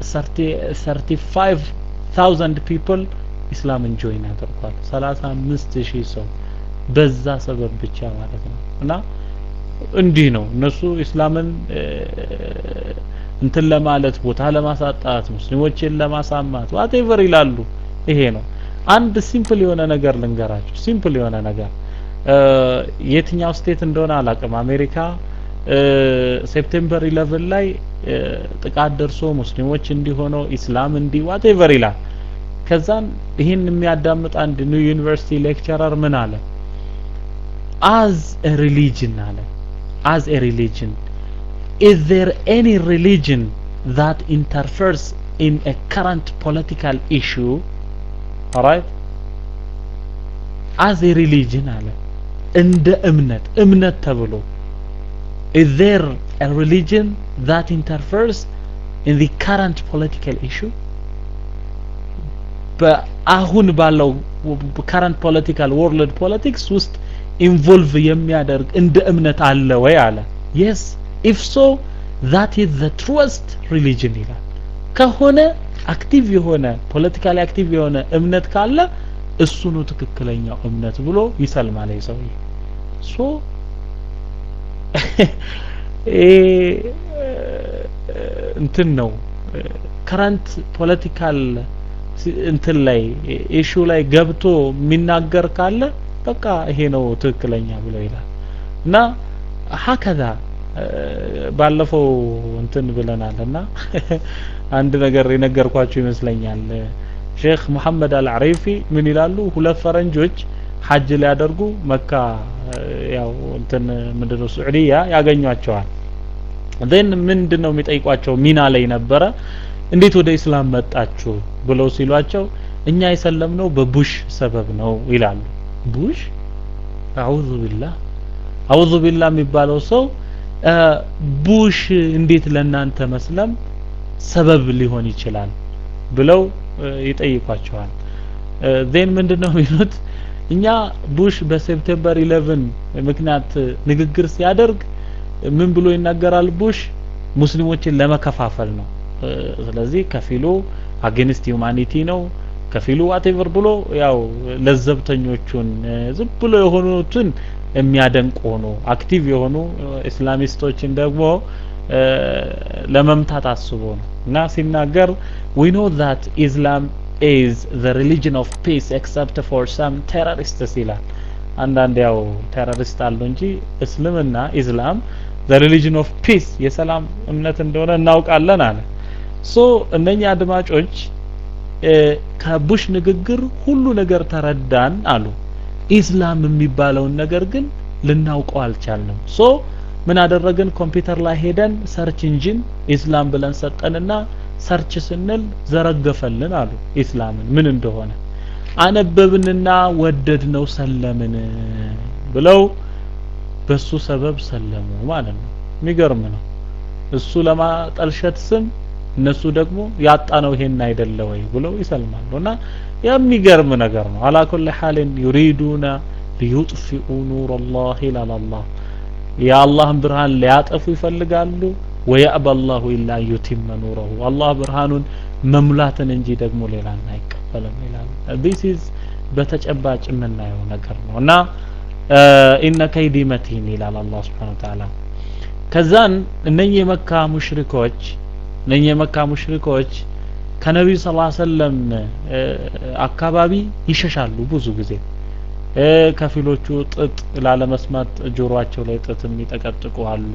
35000 ፒፕል ኢስላምን ጆይን አድርጓል። 35 ሺህ ሰው በዛ ሰበብ ብቻ ማለት ነው። እና እንዲህ ነው እነሱ ኢስላምን እንትን ለማለት ቦታ ለማሳጣት ሙስሊሞችን ለማሳማት ዋቴቨር ይላሉ። ይሄ ነው አንድ ሲምፕል የሆነ ነገር ልንገራችሁ። ሲምፕል የሆነ ነገር የትኛው ስቴት እንደሆነ አላቅም። አሜሪካ ሴፕቴምበር 11 ላይ ጥቃት ደርሶ ሙስሊሞች እንዲሆነው ኢስላም እንዲ ዋቴቨር ይላል። ከዛን ይህን የሚያዳምጥ አንድ ኒው ዩኒቨርሲቲ ሌክቸረር ምን አለ? አዝ ኤ ሪሊጅን አለ አዝ ኤ ሪሊጅን is there any religion that interferes in a current political issue alright as a religion አለ እንደ እምነት እምነት ተብሎ is there a religion that interferes in the current political issue በአሁን ባለው current political world politics ውስጥ ኢንቮልቭ የሚያደርግ እንደ እምነት አለ ወይ አለ yes if so that is the truest religion ይላል ከሆነ አክቲቭ የሆነ ፖለቲካሊ አክቲቭ የሆነ እምነት ካለ እሱ ነው ትክክለኛው እምነት ብሎ ይሰልማል ሰውዬ ሶ እንትን ነው ከረንት ፖለቲካል እንትን ላይ ኢሹ ላይ ገብቶ የሚናገር ካለ በቃ ይሄ ነው ትክክለኛ ብሎ ይላል እና ሀከዛ ባለፈው እንትን ብለናል እና አንድ ነገር የነገርኳችሁ ይመስለኛል ሼክ መሐመድ አልዓሪፊ ምን ይላሉ ሁለት ፈረንጆች ሐጅ ሊያደርጉ መካ ያው እንትን ምንድነው ሱዑዲያ ያገኟቸዋል ዜን ምንድን ነው የሚጠይቋቸው ሚና ላይ ነበረ እንዴት ወደ ኢስላም መጣችሁ ብለው ሲሏቸው እኛ የሰለምነው በቡሽ ሰበብ ነው ይላሉ ቡሽ አዑዙ ቢላህ አዑዙ ቢላህ የሚባለው ሰው ቡሽ እንዴት ለእናንተ መስለም ሰበብ ሊሆን ይችላል ብለው ይጠይቋቸዋል ዜን ምንድን ነው የሚሉት እኛ ቡሽ በሴፕቴምበር 11 ምክንያት ንግግር ሲያደርግ ምን ብሎ ይናገራል ቡሽ ሙስሊሞችን ለመከፋፈል ነው ስለዚህ ከፊሉ አጌንስት ዩማኒቲ ነው ከፊሉ ዋቴቨር ብሎ ያው ለዘብተኞቹን ዝም ብሎ የሆኑትን የሚያደንቅ ሆኖ አክቲቭ የሆኑ ኢስላሚስቶችን ደግሞ ለመምታት አስቦ ነው እና ሲናገር we know that Islam is the religion of peace except for some terrorists ይላል አንዳንድ ያው ቴሮሪስት አሉ እንጂ እስልምና ኢስላም the religion of peace የሰላም እምነት እንደሆነ እናውቃለን አለ ሶ እነኛ አድማጮች ከቡሽ ንግግር ሁሉ ነገር ተረዳን አሉ ኢስላም የሚባለውን ነገር ግን ልናውቀው አልቻልንም ሶ ምን አደረግን ኮምፒውተር ላይ ሄደን ሰርች ኢንጂን ኢስላም ብለን ሰጠንና ሰርች ስንል ዘረገፈልን አሉ ኢስላምን ምን እንደሆነ አነበብንና ወደድ ነው ሰለምን ብለው በሱ ሰበብ ሰለሙ ማለት ነው የሚገርም ነው እሱ ለማጠልሸት ስም እነሱ ደግሞ ያጣ ነው ይሄን አይደለ ወይ ብለው ይሰልማሉ እና የሚገርም ነገር ነው አላ ኩል ሐልን ዩሪዱና ሊዩጥፊኡ ኑር አላህ ይላል አላህ የአላህን ብርሃን ሊያጠፉ ይፈልጋሉ ወያእባ አላሁ ኢላ ዩቲመ ኑረሁ አላህ ብርሃኑን መሙላትን እንጂ ደግሞ ሌላን አይቀበልም ይላል ዲስ ኢዝ በተጨባጭ የምናየው ነገር ነው እና ኢነ ከይዲ መቲን ይላል አላህ ስብሓን ወተዓላ ከዛን እነኚህ የመካ ሙሽሪኮች እነኚህ የመካ ሙሽሪኮች ከነቢዩ ስ ሰለም አካባቢ ይሸሻሉ ብዙ ጊዜ ከፊሎቹ ጥጥ ላለመስማት ጆሮአቸው ላይ ጥጥ የሚጠቀጥቁ አሉ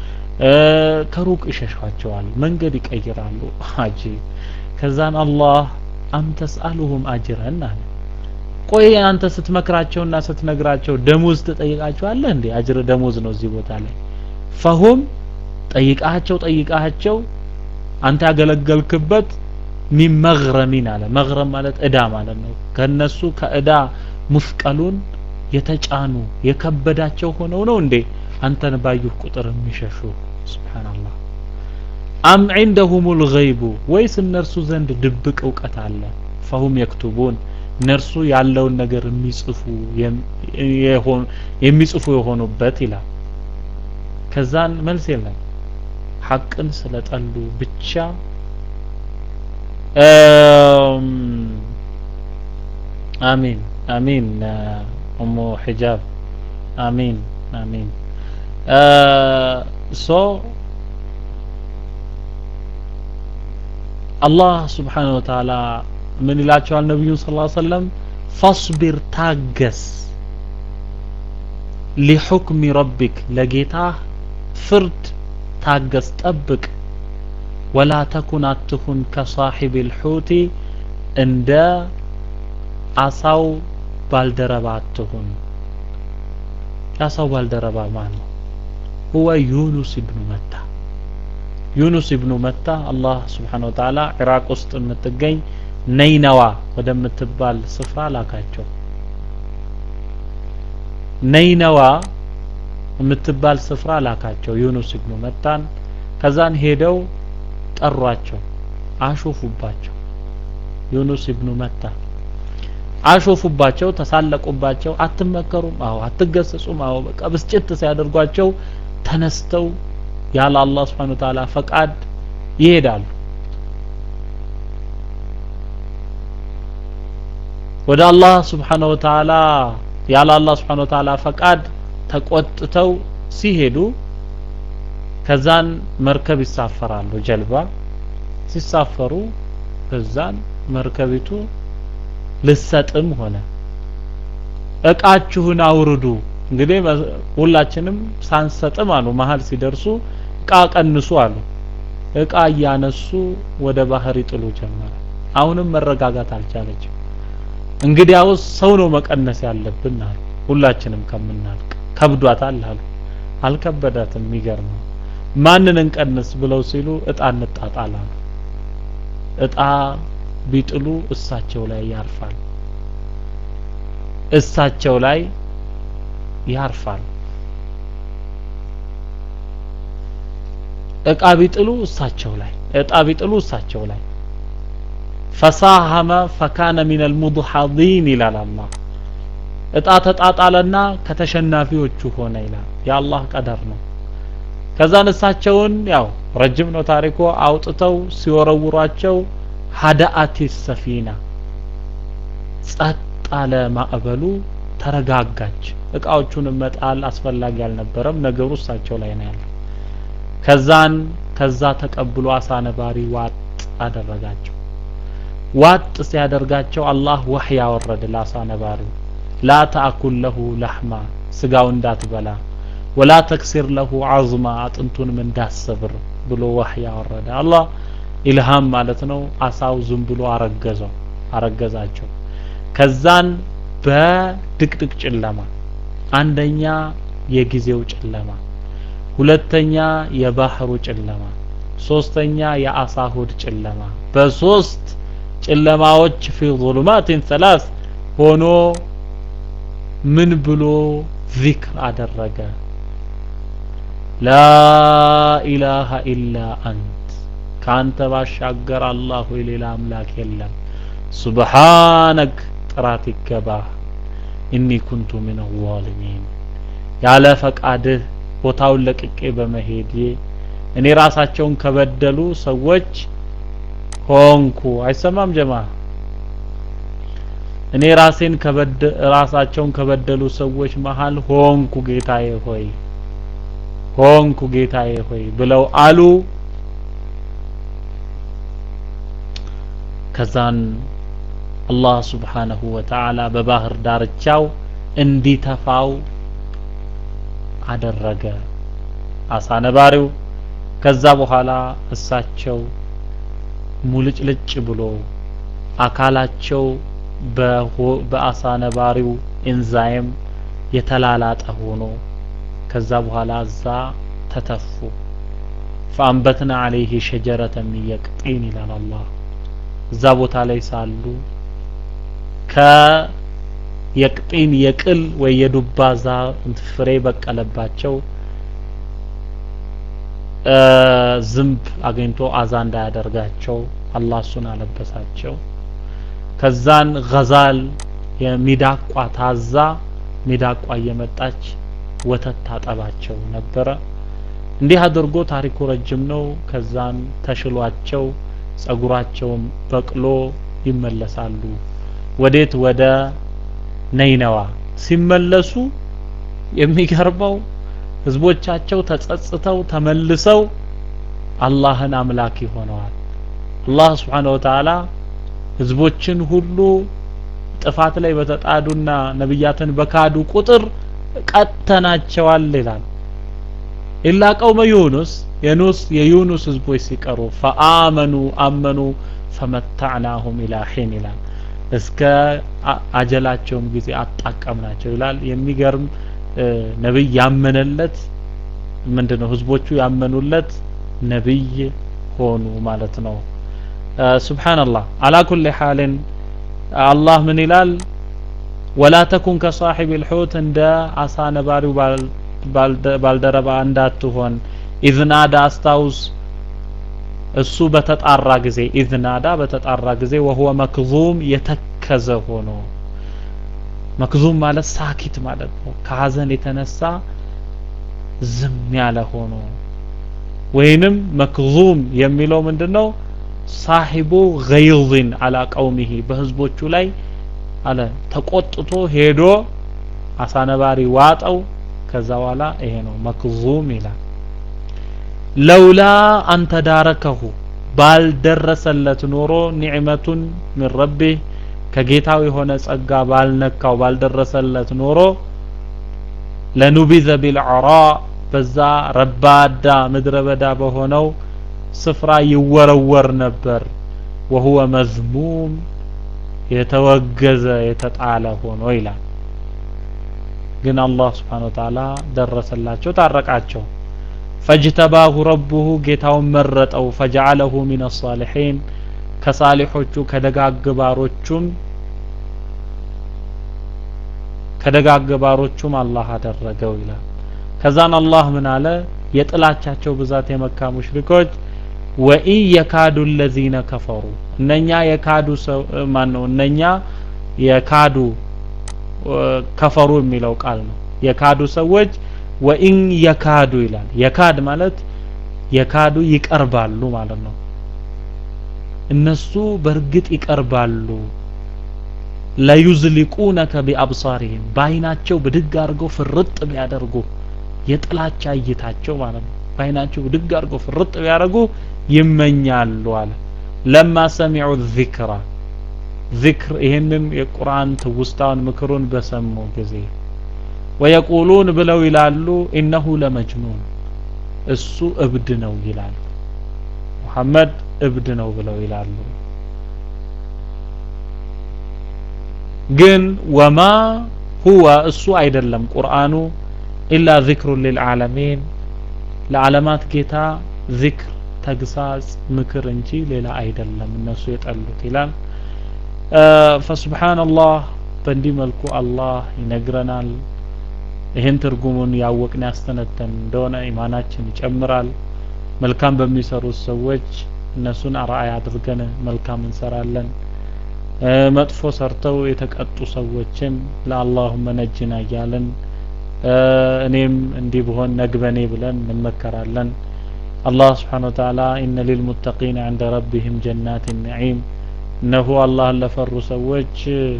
ከሩቅ ይሸሿቸዋል መንገድ ይቀይራሉ አጂ ከዛን አላህ አም ተስአሉሁም አጅረን አለ ቆይ አንተ ስትመክራቸውና ስትነግራቸው ደሞዝ ትጠይቃቸዋለህ እንዴ አጅር ደሞዝ ነው እዚህ ቦታ ላይ ፈሁም ጠይቃቸው ጠይቃቸው አንተ ያገለገልክበት ሚን መግረሚን አለ መግረም ማለት እዳ ማለት ነው ከነሱ ከእዳ ሙስቀሉን የተጫኑ የከበዳቸው ሆነው ነው እንዴ አንተን ባዩህ ቁጥር የሚሸሹ ስብሓንላህ አም ዒንደሁም ልገይቡ ወይስ እነርሱ ዘንድ ድብቅ እውቀት አለ ፈሁም የክቱቡን እነርሱ ያለውን ነገር የሚጽፉ የሚጽፉ የሆኑበት ይላል ከዛን መልስ የለም ሐቅን ስለጠሉ ብቻ አሚን አሚን ኡሙ ሒጃብ አሚን አሚን ሶ አላህ ስብሓን ወተዓላ ምን ይላቸዋል ነቢዩን ስ ሰለም ፈስቢር ታገስ ሊሑክሚ ረቢክ ለጌታ ፍርድ ታገስ ጠብቅ ወላ ተኩን አትሁን ከሳሒብ ልሑቲ እንደ አሳው ባልደረባ አትሁን የአሳው ባልደረባ ማን ነው ሁወ ዩኑስ ብኑ መታ ዩኑስ ኢብኑ መታ አላህ ስብሓነሁ ወተዓላ ኢራቅ ውስጥ የምትገኝ ነይነዋ ወደምትባል ስፍራ ላካቸው። ነይነዋ የምትባል ስፍራ ላካቸው ዩኑስ ኢብኑ መታን። ከዛን ሄደው ጠሯቸው፣ አሾፉባቸው። ዩኑስ ኢብኑ መታ አሾፉባቸው፣ ተሳለቁባቸው። አትመከሩም? አዎ። አትገሰጹም? አዎ። በቃ ብስጭት ሲያደርጓቸው ተነስተው ያለ አላህ ስብሐነ ወተዓላ ፈቃድ ይሄዳሉ። ወደ አላህ ስብሐነ ወተዓላ ያለ አላህ ስብሐነ ወተዓላ ፈቃድ ተቆጥተው ሲሄዱ ከዛን መርከብ ይሳፈራሉ። ጀልባ ሲሳፈሩ ከዛን መርከቢቱ ልሰጥም ሆነ እቃችሁን አውርዱ። እንግዲህ ሁላችንም ሳንሰጥም አሉ መሀል ሲደርሱ እቃ ቀንሱ አሉ። እቃ እያነሱ ወደ ባህር ይጥሉ ጀመረ። አሁንም መረጋጋት አልቻለችም። እንግዲያውስ ሰው ነው መቀነስ ያለብን አሉ። ሁላችንም ከምናልቅ ከብዷታል አሉ። አልከበዳትም። የሚገርመው ማንን እንቀንስ ብለው ሲሉ እጣ እንጣጣል አሉ። እጣ ቢጥሉ እሳቸው ላይ ያርፋል። እሳቸው ላይ ያርፋል። እቃ ቢጥሉ እሳቸው ላይ እጣ ቢጥሉ እሳቸው ላይ ፈሳሀመ ፈካነ ሚነል ሙድሐዲን ይላል አላህ። እጣ ተጣጣለና ከተሸናፊዎቹ ሆነ ይላል። የአላህ ቀደር ነው። ከዛን እሳቸውን ያው ረጅም ነው ታሪኮ አውጥተው ሲወረውሯቸው ሀዳአቲ ሰፊና ጸጥ አለ ማዕበሉ፣ ተረጋጋች። እቃዎቹን መጣል አስፈላጊ አልነበረም። ነገሩ እሳቸው ላይ ነው ያለው። ከዛን ከዛ ተቀብሎ አሳ ነባሪ ዋጥ አደረጋቸው። ዋጥ ሲያደርጋቸው አላህ ወህይ ያወረደ ለአሳ ነባሪው ላ ተአኩል ለሁ ለሕማ ስጋው እንዳትበላ ወላ ተክሲር ለሁ አዝማ አጥንቱንም እንዳሰብር ብሎ ወህይ ያወረደ አላህ ኢልሃም ማለት ነው። አሳው ዝም ብሎ አረገዘው አረገዛቸው። ከዛን በድቅድቅ ጨለማ አንደኛ የጊዜው ጨለማ፣ ሁለተኛ የባህሩ ጨለማ፣ ሶስተኛ የአሳ ሆድ ጨለማ በሶስት ጨለማዎች ፊ ዙሉማቲን ሰላስ ሆኖ ምን ብሎ ዚክር አደረገ? ላ ኢላሃ ኢላ አንት ከአንተ ባሻገር አላህ ሆይ ሌላ አምላክ የለም። ሱብሓነክ ጥራት ይገባህ። ኢኒ ኩንቱ ሚነ ዛሊሚን ያለ ፈቃድህ ቦታውን ለቅቄ በመሄዴ እኔ ራሳቸውን ከበደሉ ሰዎች ሆንኩ። አይሰማም ጀማ? እኔ ራሴን ከበደ ራሳቸውን ከበደሉ ሰዎች መሃል ሆንኩ ጌታዬ ሆይ ሆንኩ ጌታዬ ሆይ ብለው አሉ። ከዛን አላህ ሱብሓነሁ ወተዓላ በባህር ዳርቻው እንዲተፋው አደረገ አሳ ነባሪው። ከዛ በኋላ እሳቸው ሙልጭልጭ ብሎ አካላቸው በአሳ ነባሪው ኤንዛይም የተላላጠ ሆኖ ከዛ በኋላ እዛ ተተፉ። ፈአንበትና አለይህ ሸጀረተ ሚን የቅጢን ይላል አላህ። እዛ ቦታ ላይ ሳሉ ከየቅጢን የቅል ወይ የዱባ ዛፍ ፍሬ በቀለባቸው። ዝንብ አግኝቶ አዛ እንዳያደርጋቸው አላህ እሱን አለበሳቸው። ከዛን ገዛል የሚዳቋ ታዛ ሚዳቋ እየመጣች ወተት ታጠባቸው ነበረ። እንዲህ አድርጎ ታሪኩ ረጅም ነው። ከዛን ተሽሏቸው ጸጉራቸውም በቅሎ ይመለሳሉ። ወዴት? ወደ ነይነዋ ሲመለሱ የሚገርመው ህዝቦቻቸው ተጸጽተው ተመልሰው አላህን አምላኪ ሆነዋል። አላህ ስብሓነሁ ወተዓላ ህዝቦችን ሁሉ ጥፋት ላይ በተጣዱና ነብያትን በካዱ ቁጥር ቀተናቸዋል ይላል። ኢላ ቀውመ ዩኑስ የኑስ የዩኑስ ህዝቦች ሲቀሩ ፈአመኑ አመኑ ፈመታዕናሁም ኢላ ሒን ይላል። እስከ አጀላቸውም ጊዜ አጣቀምናቸው ይላል። የሚገርም ነብይ ያመነለት ምንድነው ህዝቦቹ ያመኑለት ነብይ ሆኑ ማለት ነው ሱብሓንላህ አላ ኩል ሓልን አላህ ምን ይላል ወላ ተኩን ከሳሒብ ልሑት እንደ አሳ ነባሪው ባልደረባ እንዳትሆን ኢዝናዳ አስታውስ እሱ በተጣራ ጊዜ ኢዝናዳ በተጣራ ጊዜ ወሁወ መክዙም የተከዘ ሆኖ መክዙም ማለት ሳኪት ማለት ነው ከሀዘን የተነሳ ዝም ያለ ሆኖ ወይንም መክዙም የሚለው ምንድን ነው ሳሒቡ ገይዝን አላ ቀውሚሂ በህዝቦቹ ላይ አለ ተቆጥቶ ሄዶ አሳነባሪ ዋጠው ከዛ በኋላ ይሄ ነው መክዙም ይላል ለውላ አንተ ዳረከሁ ባልደረሰለት ኖሮ ኒዕመቱን ምን ረቢህ ከጌታው የሆነ ጸጋ ባልነካው ባልደረሰለት ኖሮ ለኑቢዘ ቢልዐራ በዛ ረባዳ ምድረ በዳ በሆነው ስፍራ ይወረወር ነበር ወሁወ መዝሙም የተወገዘ የተጣለ ሆኖ ይላል ግን አላህ ስብሓን ወተዓላ ደረሰላቸው ታረቃቸው ፈጅተባሁ ረቡሁ ጌታውን መረጠው ፈጀዓለሁ ሚን አሳሊሒን ከሳሊሖቹ ከደጋግባሮቹም ከደጋግባሮቹም አላህ አደረገው ይላል ከዛን አላህ ምን አለ የጥላቻቸው ብዛት የመካ ሙሽሪኮች ወኢን የካዱ ለዚነ ከፈሩ እነኛ የካዱ ሰው ማን ነው እነኛ የካዱ ከፈሩ የሚለው ቃል ነው የካዱ ሰዎች ወኢን የካዱ ይላል የካድ ማለት የካዱ ይቀርባሉ ማለት ነው እነሱ በእርግጥ ይቀርባሉ ለዩዝሊቁነከ ቢአብሳሪህም በአይናቸው ብድግ አድርገው ፍርጥ ቢያደርጉ የጥላቻ እይታቸው ማለት ነው በአይናቸው ብድግ አድርገው ፍርጥ ቢያደርጉ ይመኛሉ አለ ለማ ሰሚዑ ዚክራ ዚክር ይህንን የቁርአን ትውስታውን ምክሩን በሰሙ ጊዜ ወየቁሉን ብለው ይላሉ ኢነሁ ለመጅኑን እሱ እብድ ነው ይላሉ ሙሐመድ እብድ ነው ብለው ይላሉ ግን ወማ ሁወ እሱ አይደለም ቁርአኑ ኢላ ዚክሩን ሊልዓለሚን ለዓለማት ጌታ ዚክር ተግሳጽ ምክር እንጂ ሌላ አይደለም እነሱ የጠሉት ይላል ፈስብሓንላህ በእንዲህ መልኩ አላህ ይነግረናል ይህን ትርጉሙን ያወቅን ያስተነተን እንደሆነ ኢማናችን ይጨምራል መልካም በሚሰሩት ሰዎች እነሱን አርአያ አድርገን መልካም እንሰራለን መጥፎ ሰርተው የተቀጡ ሰዎችን ለአላሁመ ነጅና እያለን እኔም እንዲህ ብሆን ነግበኔ ብለን እንመከራለን አላህ ስብሓን ወተዓላ ኢነ ሊልሙተቂን ዕንደ ረቢህም ጀናት ነዒም እነሆ አላህን ለፈሩ ሰዎች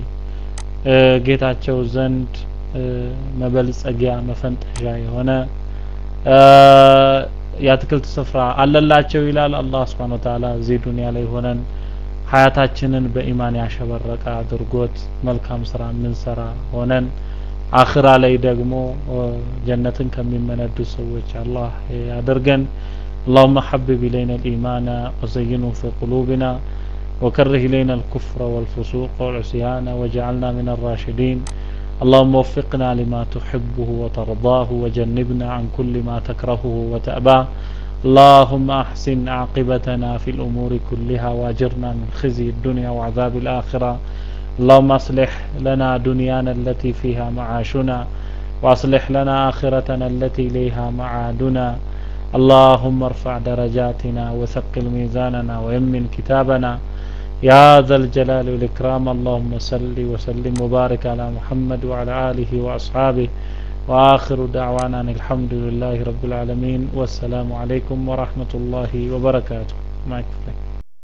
ጌታቸው ዘንድ መበልጸጊያ መፈንጠዣ የሆነ የአትክልት ስፍራ አለላቸው ይላል አላህ ስብሓን ወተዓላ እዚህ ዱንያ ላይ ሆነን ሀያታችንን በኢማን ያሸበረቀ አድርጎት መልካም ስራ የምንሰራ ሆነን አኽራ ላይ ደግሞ ጀነትን ከሚመነዱ ሰዎች አላህ ያደርገን اللهم حبب إلينا الإيمان وزينه في قلوبنا وكره إلينا الكفر والفسوق والعصيان واجعلنا من الراشدين اللهم وفقنا لما تحبه وترضاه وجنبنا عن كل ما تكرهه وتأباه اللهم أحسن عاقبتنا في الأمور كلها واجرنا من خزي الدنيا وعذاب الآخرة اللهم أصلح لنا دنيانا التي فيها معاشنا وأصلح لنا آخرتنا التي إليها معادنا اللهم ارفع درجاتنا وثقل ميزاننا ويمن كتابنا يا ذا الجلال والإكرام اللهم صل وسلم وبارك على محمد وعلى آله وأصحابه وآخر دعوانا أن الحمد لله رب العالمين والسلام عليكم ورحمة الله وبركاته معك